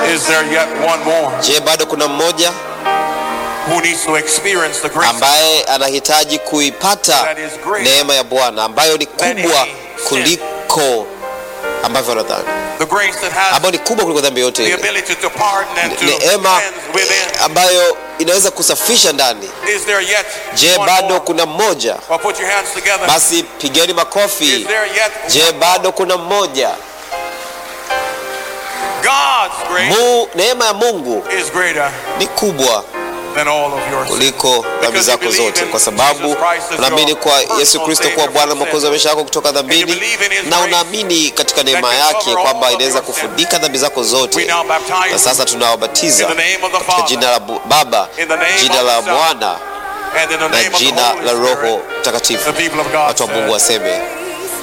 Is there yet one more Je, bado kuna mmoja who needs to experience the grace ambaye anahitaji kuipata that is great neema ya Bwana ambayo ni than kubwa any sin. kuliko ambavyo wanadhani, the grace that has ambayo ni kubwa kuliko dhambi yote the ile, ability to pardon and to neema cleanse within? ambayo inaweza kusafisha ndani. Is there yet Je, one bado more? kuna mmoja? Well, put your hands together. Basi pigeni Is makofi. there yet Je, bado kuna mmoja? God's grace Mu, neema ya Mungu is greater ni kubwa than all of your sins. kuliko dhambi zako zote, kwa sababu unaamini kwa Yesu Kristo kuwa Bwana Mwokozi wa maisha yako kutoka dhambini, na unaamini katika neema yake kwamba inaweza kufunika dhambi zako We zote. now baptize Na sasa tunawabatiza in the name of the katika Father jina la Bu- Baba, In the name jina of la the Son, Mwana and in the na name of the jina Holy la Roho Spirit. Mtakatifu. The people of God Watu wa Mungu said, waseme